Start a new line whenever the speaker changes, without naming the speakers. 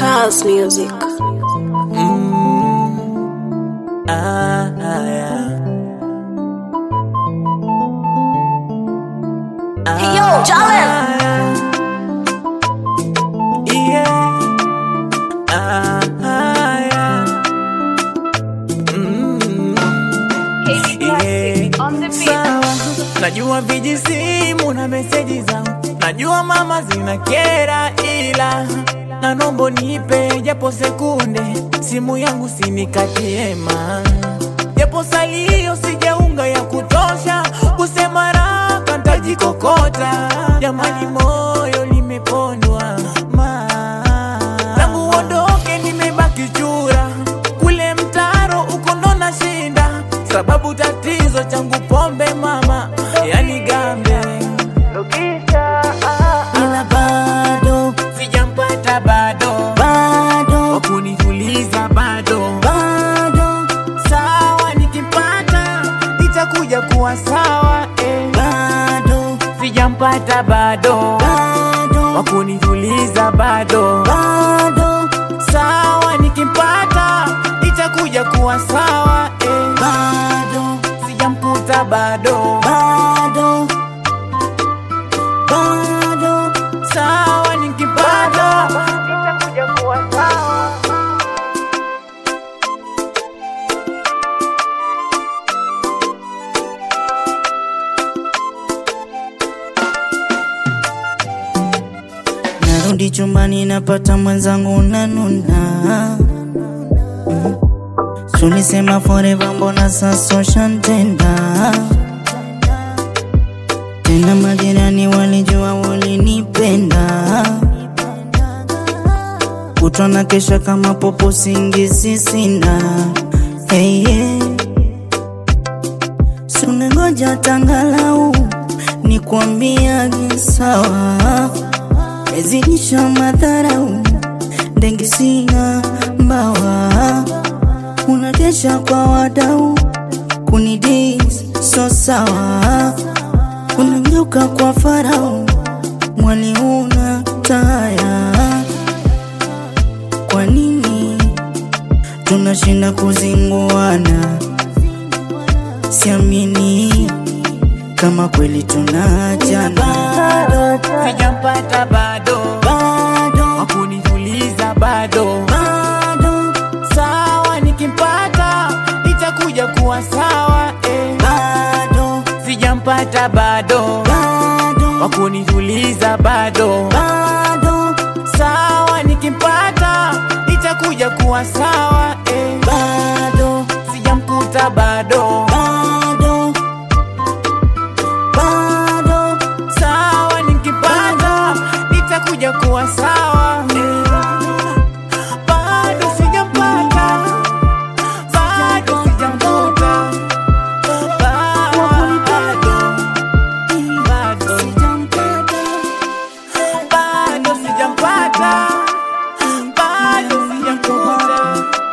Charles Music.
Ah, ah, yeah.
Hey, yo, Jalen.
Yeah. Ah, ah, yeah. Mm, yeah. Sawa. Najua vijisimu na meseji zangu, najua mama zina kera, ila na nombo nipe japo sekunde, simu yangu sinikatie ma japo salio sijaunga ya kutosha, kusema raka ntajikokota. Jamani, moyo limepondwa ma tangu uondoke, nimebaki chura kule mtaro uko ndo nashinda, sababu tatizo changu pombe mama, yani gambe ila bado sijampata bado bado wakunituliza bado bado sawa nikimpata itakuja kuwa sawa eh. bado sijampata bado bado wakunituliza bado bado sawa nikimpata itakuja kuwa sawa eh. bado sijamkuta bado bado bado sawa nikipata itakuja kuwa sawa
Narudi chumbani napata mwenzangu nanuna Mm. Tulisema forever mbona sasa ushantenda Tena majirani walijua ulinipenda Kutwa na kesha kama popo singizi sina hey, yeah. Sunengoja tangalau nikwambiage sawa Mezidisha madharau ndenge sina mbawa unakesha kwa wadau kunidis so sawa unageuka kwa farau mwali una taya kwa nini tunashinda kuzinguana siamini kama kweli tunajana
sijampata bado
bado
wakunituliza bado
bado
sawa nikimpata itakuja kuwa sawa eh.
bado
sijampata bado
bado
wakunituliza bado
bado
sawa nikimpata itakuja kuwa sawa eh.
bado
sijamkuta bado
bado bado
sawa nikipata itakuja kuwa sawa eh. bado sijampata bado sijamkuta bado bado bado sijampata bado sijamkuta